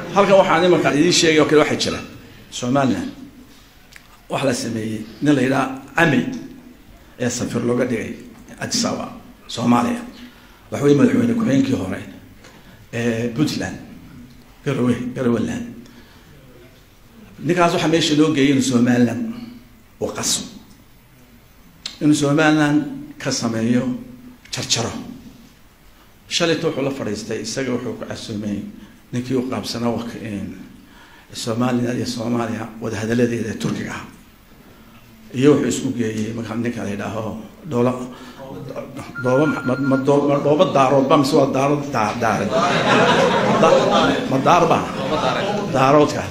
halkan waxaan imanka idiin sheegay oo kale waxaa jira somaliland waxa la sameeyey nin la yidhaha camey ee safir looga dhigay addis ababa soomaaliya waxa weye madaxweyne ku-xigeenkii hore ee puntland garowe garoweland ninkaas waxaa meesha loo geeyay inuu somaliland uu qaso inuu somaliland ka sameeyo jarjaro shalayta wuxuu la fadhiistay isaga wuxuu ku casuumay ninkii u qaabsanaa wak somaliland iyo soomaaliya wadahadaladeeda ee turkiga ah iyo wuxuu isku geeyey markaa ninka la yidhaaho dhoola dooba ma doo dhooba daaroodba mise waa daarood daa daare ma daarba daaroodka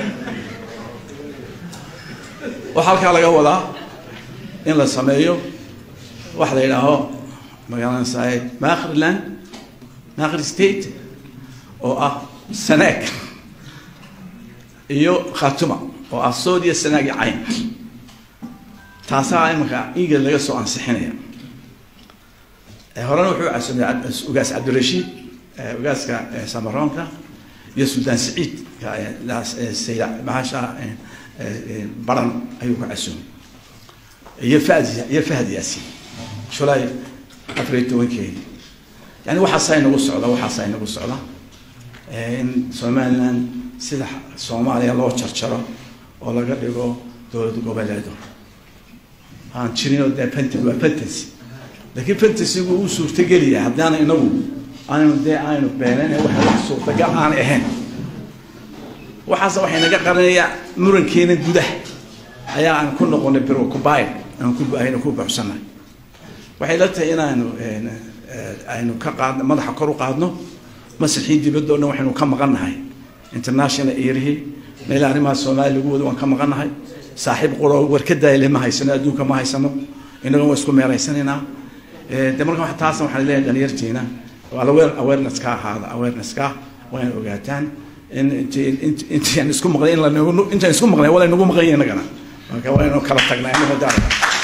waxaa halkaa laga wadaa in la sameeyo waxa la yidhaaho magaalanasaaye makhriland makhri state oo ah sanaag iyo khatuma oo ah sood iyo sanaag iyo cayn taasaa imanka england laga soo ansixinaya horena wuxuu casumay ugaas cabdirashiid ugaaska samaroonka iyo suldaan saciid sayda mahasha baran ayuu ku casumay iyo fahd iyo fahd yaasiin shulay afar iyo tobankeedi yani waxaasaa inagu socda waxaasaa inagu socda in somaliland sida soomaaliya loo jarjaro oo laga dhigo dowlad goboleedo aan jirinoo dee pent waa fantasy laakiin fantasygu uu suurtageliya haddaana inagu aynu dee aynu beenayn waxa wax suurtagal aan ahayn waxaase waxay naga qarinaya murankeena gudaha ayaa aan ku noqonay birkubayr aan ku aynu ku buuxsanay waxay la tahay inaanu aynu ka qaadno madaxa kor u qaadno masixii dibadoo dhan waxaynu ka maqannahay international erihii meel arrimaha soomaaliya lagu wado waan ka maqannahay saaxiib quro warka daayile ma haysano adduunka ma haysano inaga waa isku meeraysanaynaa de marka taasna waxaan leeyahay dhalinyartiina aware awareness ka ahaada awareness ka waa in ogaataan in intaan isku maqlay in lanagu intaan isku maqlay wala nagu maqan yahay inagana marka waa inuu kala tagnaa inaga daara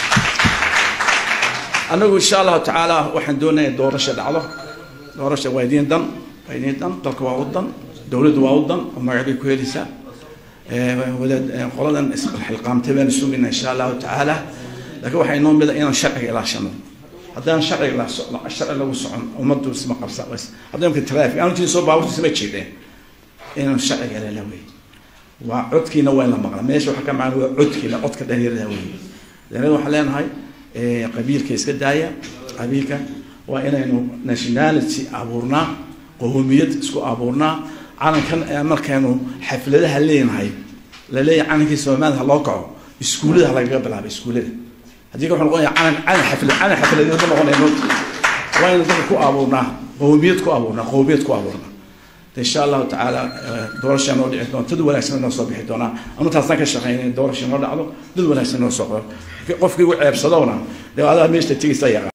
anagu insha allahu tacaala waxaan doonayaa doorasha dhacdo doorasha waa idiin dan waa idiin dan dalka waa u dan dowladdu waa u dan oo magacbay ku helaysaa wadaad qoladan isxilqaamtay baanu sugaynaa insha allahu tacaala laakiin waxaa inoo mida inaan sharciga ilaashano haddaan sharciga sharci lagu socon ummaddu isma qabsa haddii imka traffic aanu jirin soo baaburta isma jeedeen inaan sharciga lala wey waa codkiina waa in la maqla meesha waxaa ka macana waa codkiina codka dhalinyarada wey dhalinyarada waxaan leenahay qabiilka iska daaya qabiilka waa inaynu nationality abuurnaa qowmiyad isku abuurnaa calankan markaynu xafladaha leenahay laleeyahay calankii soomaalida loo kaco iskuullada lagaga bilaabay iskuullada haddii ka wuxuu noqonaya calan calan xaflad calan xafladeed ma noqonaya moogta waa inaynu dadka ku abuurnaa qowmiyad ku abuurnaa qowmiyad ku abuurnaa insha allahu tacaala doorasha noo dhici doonta dad wanaagsan noo soo bixi doonaa anu taasna ka shaqeynay in doorasha noo dhacdo dad wanaagsan noo soo qoro qofkii u ceebsadowna dee adaa meesha tegaysa yaqaan